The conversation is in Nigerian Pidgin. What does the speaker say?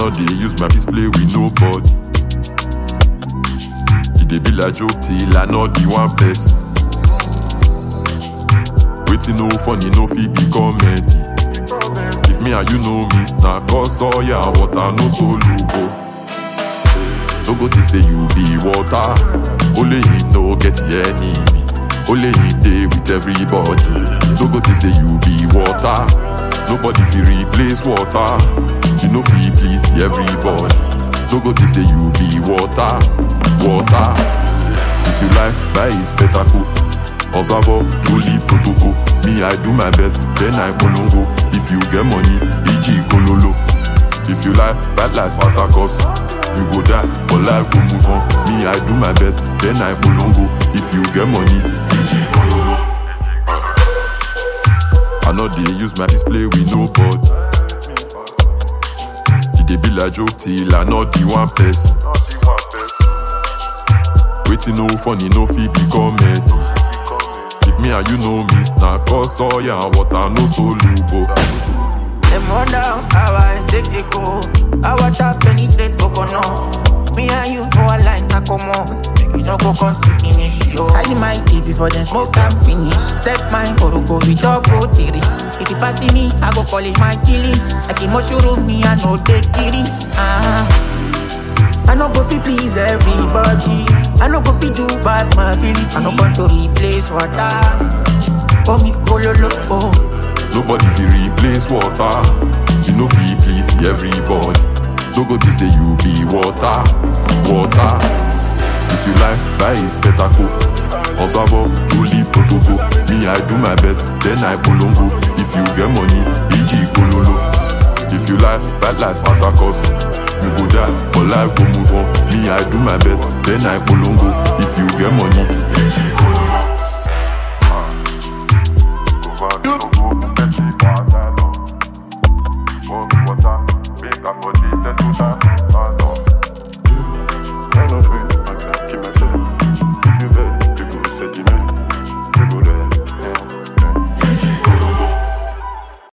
no dey use my fist play with nobody. E dey be like joke till I know the one person. Wetin no funny no fit be comedy. If me and you know me, na cause all ya water no soluble. No go think say you be water, only you no get enemy. Only he dey with everybody. No go think say you be water, nobody fit replace water. You no fit please everybody. No go think say you be water, water. If you like, buy is better cool. Observer, truly protocol. Me, I do my best, then I polongo. If you get money, EG Kololo. If you like, bad life Spartacus. You go die, but life go move on. Me, I do my best, then I polongo. If you get money, EG Kololo. I know they use my display with nobody. E dey be like joke till I know the one person. Waiting no funny, no fit be comedy. If me and you know me, na cause all ya water no soluble. Them wonder how I take the go. How water penetrate coconut. Me and you go align, na come on. Make you no go come see finish, yo. I see my tea before them smoke and finish. Step mine, go go with double three. If you pass me, I go call it my killing. Like a mushroom, me I know they killing. Ah. I no go fi please everybody. I no go fi do past my ability. I no want to replace water. Oh me kololo, oh. Nobody fit replace water. You know fit please everybody. No go think say you be water, water. If you like, buy is better cool. Observer, truly protocol. Me, I do my best, then I polongo. If you get money, EG Kololo. If you like, bad life Spartacus. You go die, but life go move on. Me, I do my best, then I polongo. If you get money, EG Kololo. Water, make a body set to that.